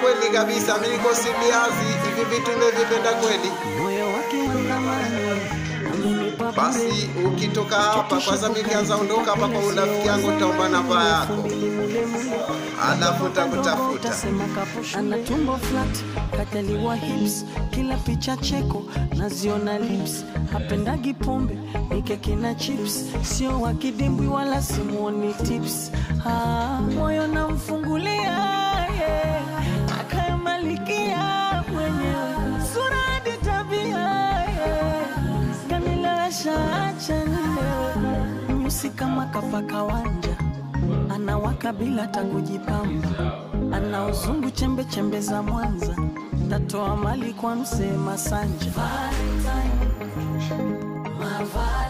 kweli kabisa, mimi niko siliazi, hivi vitu nimevipenda kweli. moyo wake wa thamani amenipa Basi ukitoka hapa kwanza, mimi kianza ondoka hapa kwa urafiki yangu, nitaomba namba yako, alafu nitakutafuta. Utasema kapusha. ana tumbo flat kajaliwa hips kila picha cheko naziona lips hapendagi pombe ni keki na chips sio wa kidimbwi wala simuoni tips ah, moyo namfungulia yeah. akayamalikia mwenyewe sura hadi tabia yeah. kanilewesha acha nilewe nyusi kama kapaka wanja anawaka bila hata kujipamba, ana uzungu chembe chembe za Mwanza, tatoa mali kwa msee Masanja. Valentine, my Valentine.